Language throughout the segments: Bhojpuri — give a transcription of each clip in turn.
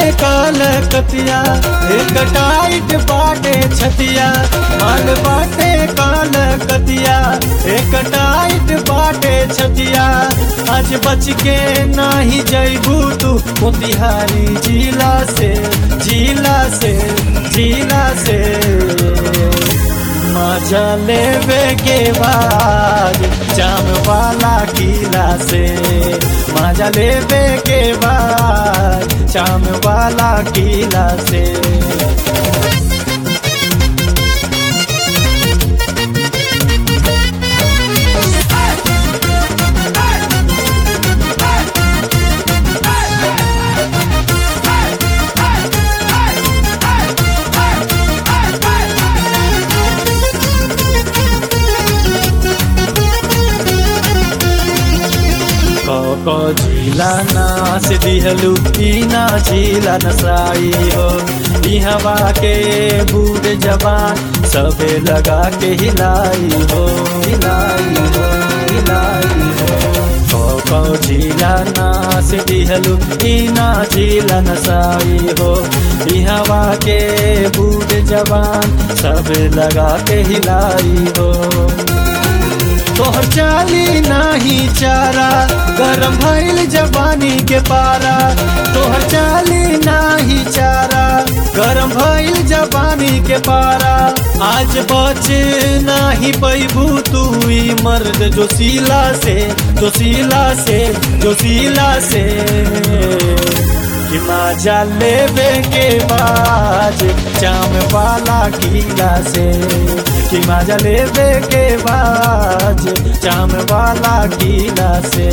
काल कतिया एक टाइट बाटे छतिया माल बाटे काल कतिया एक टाइट बाटे छतिया आज बच के नाही जैबू तू मोतिहारी जिला से जिला से जिला से मजा लेवे के बाद जाम वाला किला से मजा लेवे के बाद जाम वाला किला से को झीला नाच दिहलू ना झीला नसाई हो ई हवा के बूढ़ जवान सबे लगा के हिलाई हो हिलाई हो हिलाई हो को झीला नाच दिहलू ना झीला नसाई हो ई हवा के बूढ़ जवान सबे लगा के हिलाई हो तोहर चाली नाही चारा गरम भइल जवानी के पारा तोहर चाली नाही चारा गरम भइल जवानी के पारा आज बच नाही पैबू तू ई मर्द जोशीला से जोशीला से जोशीला से कि मजा लेवे के बाद चाम वाला किला से कि मजा लेवे के बाद चाम वाला किला से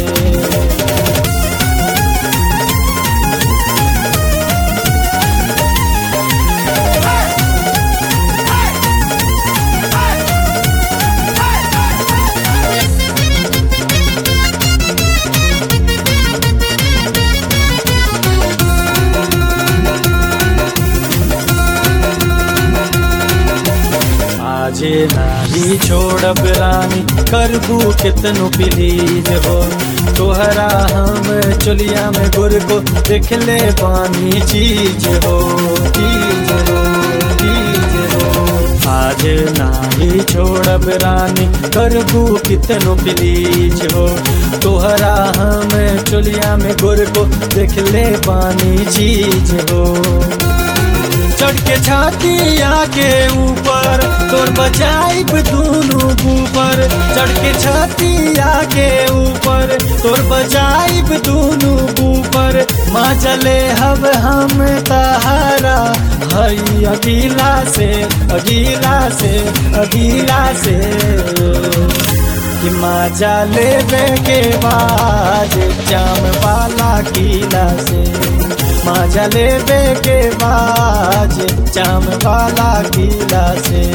आजे नाही छोड़ब रानी करबू कितनो प्लीज हो तोहरा हम चुलिया में गुर को देख ले पानी चीज हो चीज हो चीज हो आज नाही छोड़ब रानी करबू कितनो प्लीज हो तोहरा हम चुलिया में गुर को देख ले पानी चीज हो चढ़ के छाती आके ऊपर तोर बजाइब दोनों ऊपर चढ़ के छाती आके ऊपर तोर बजाइब दोनों ऊपर माँ चले हब हम तहारा हई अगीला से अगीला से अगीला से कि मजा लेवे के बाद जाम वाला किला से मजा लेवे के बाद जाम वाला किला से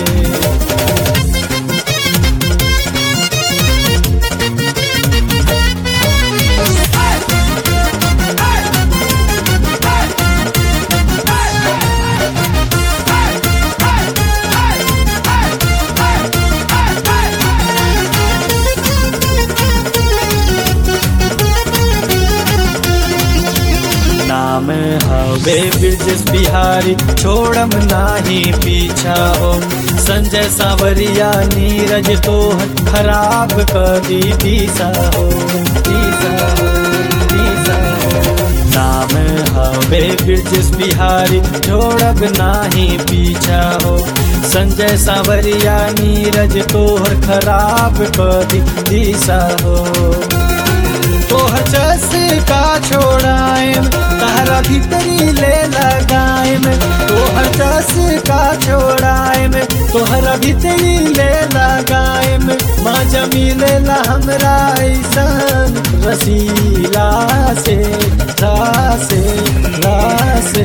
नाम हवे ब्रजेश बिहारी छोड़म नाही पीछा हो संजय सावरिया नीरज तो खराब करी दिशा हो दिशा हो दिशा हो नाम हवे ब्रजेश बिहारी छोड़ब नाही पीछा हो संजय सावरिया नीरज तोहर खराब करी दिशा हो तोहर जस का छोड़ाएम तारा भीतरी ले लगाएम तोहर जस का छोड़ाएम तोहरा भीतरी ले लगाएम माँ जमीले ला हमरा ऐसन रसीला से रासे रासे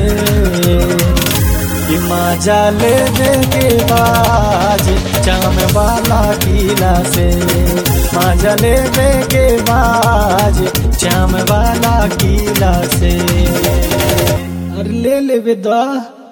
कि मजा लेवे के बाद चाम वाला किला से मजा लेवे के बाद चाम वाला किला से अरे ले लेवे दा